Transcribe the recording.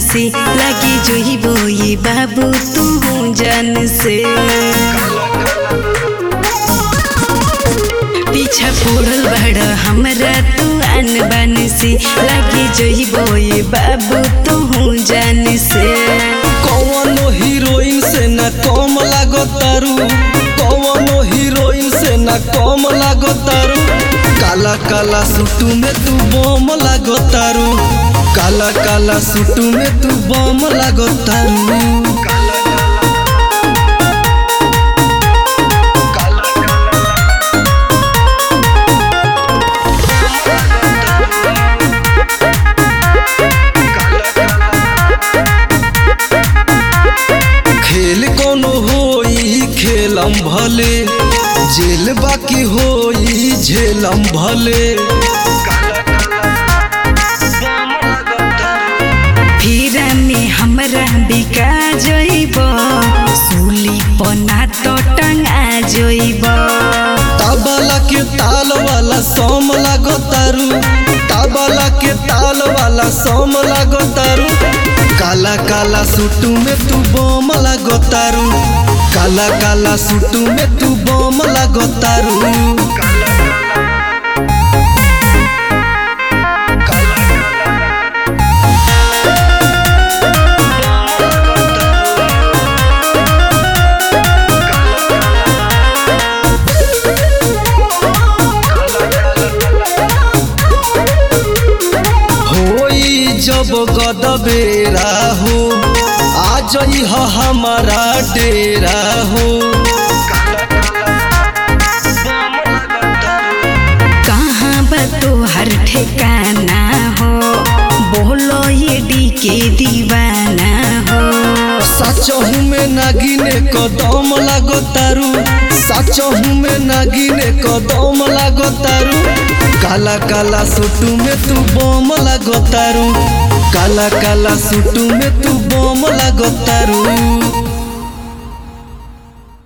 से लगी जो ही बोई बाबू तू जान से पीछा पड़ल बड़ हमरा तू आन बान से लगी जो ही बोई बाबू तू जान से कौनो हीरोइन से न कम लागो तारू कौनो हीरोइन से न कम लागो तारू काला काला सूटू में तू बम लागो तारू काला काला सूटू में तू बम लागो तारू खेल कोनो होई खेलम भले जेल बाकी होई झेलम भले फिरा में हमरा बिका जइब सूली पना तो टंगा जइब ताबाला के ताल वाला सोम लागो तारू ताबाला के ताल वाला सोम लागो तारू काला काला सूटू में तू बम लागो तारू काला काला सूटू में तू बम लागो तारू होई जब गदबेरा हो आ जई ह हमारा डेरा हो कहाँ बा तोहर ठिकाना हो बोलो ये डी के दीवाना हो सचहू में नागिने कदम लागो तारू सचहू में नागिने कदम लागो तारू काला काला सूटू में तू बम लागो तारू काला काला सूटू में तू बम लागो तारू